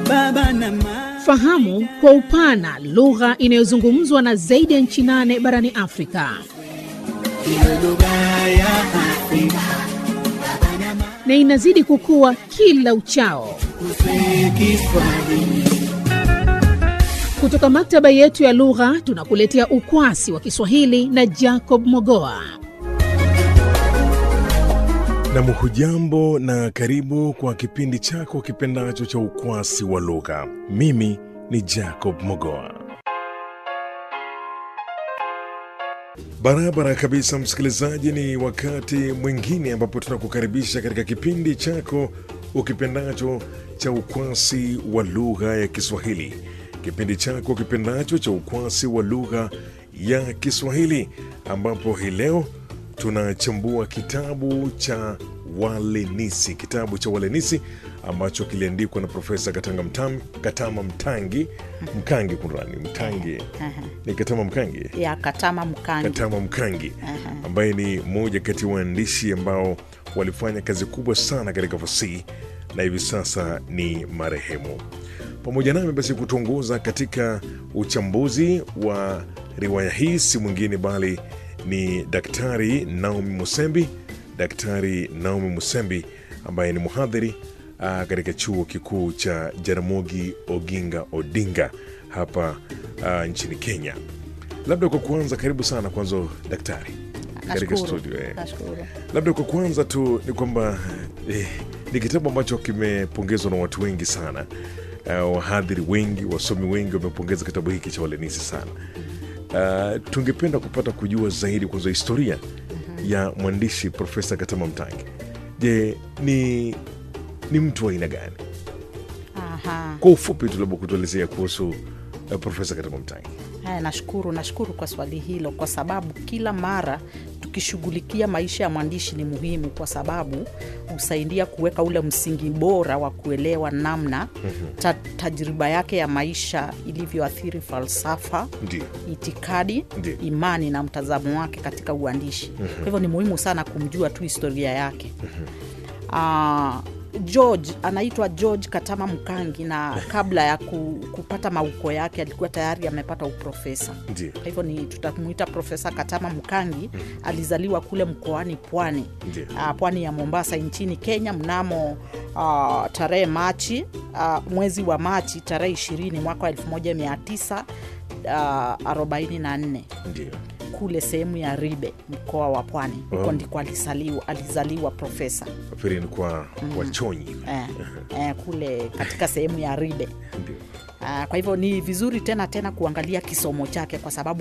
baba na mama. Fahamu kwa upana lugha inayozungumzwa na zaidi ya nchi nane barani Afrika Iwe lugha ya Afrika na inazidi kukua kila uchao. kuswe Kiswahili. Kutoka maktaba yetu ya lugha tunakuletea ukwasi wa Kiswahili na Jacob Mogoa. Nam, hujambo na karibu kwa kipindi chako kipendacho cha ukwasi wa lugha. Mimi ni Jacob Mogoa. Barabara kabisa, msikilizaji, ni wakati mwingine ambapo tunakukaribisha katika kipindi chako ukipendacho cha ukwasi wa lugha ya Kiswahili, kipindi chako kipendacho cha ukwasi wa lugha ya Kiswahili, ambapo hii leo tunachambua kitabu cha Walenisi, kitabu cha Walenisi ambacho kiliandikwa na Profesa Katanga Mtam, Katama Mtangi Mkangi, kunrani Mtangi ni Katama Mkangi ya Katama Mkangi. Katama Mkangi ambaye ni mmoja kati ya waandishi ambao walifanya kazi kubwa sana katika fasihi na hivi sasa ni marehemu. Pamoja nami basi kutuongoza katika uchambuzi wa riwaya hii si mwingine bali ni Daktari Naomi Musembi, Daktari Naomi Musembi ambaye ni mhadhiri ah, katika chuo kikuu cha Jaramogi Oginga Odinga hapa ah, nchini Kenya. Labda kwa kuanza, karibu sana kwanza daktari katika Nashukuru. studio eh. Nashukuru. Labda kwa kuanza tu ni kwamba eh, ni kitabu ambacho kimepongezwa na watu wengi sana. Uh, wahadhiri wengi, wasomi wengi wamepongeza kitabu hiki cha Walenisi sana. Uh, tungependa kupata kujua zaidi kwanza historia ya mwandishi Profesa Katama Mtangi. Je, ni ni mtu wa aina gani? Aha. Kwa ufupi tu labda kutuelezea kuhusu uh, Profesa Katama Mtangi. Haya, nashukuru nashukuru kwa swali hilo, kwa sababu kila mara tukishughulikia maisha ya mwandishi ni muhimu, kwa sababu husaidia kuweka ule msingi bora wa kuelewa namna ta, tajriba yake ya maisha ilivyoathiri falsafa Ndio, itikadi Ndiyo. imani na mtazamo wake katika uandishi kwa hivyo ni muhimu sana kumjua tu historia yake Ah, george anaitwa george katama mkangi na kabla ya ku, kupata mauko yake alikuwa tayari amepata uprofesa ndio, kwa hivyo ni tutamuita profesa katama mkangi alizaliwa kule mkoani pwani Ndiyo. ah, pwani ya mombasa nchini kenya mnamo uh, tarehe machi uh, mwezi wa machi tarehe 20 mwaka wa 1944 ndio. kule sehemu ya ribe mkoa wa pwani huko Oh. ndiko alizaliwa, alizaliwa profesa Nafikiri ni kwa wachonyi. eh, eh, kule katika sehemu ya ribe Ndio. Ah, kwa hivyo ni vizuri tena tena kuangalia kisomo chake kwa sababu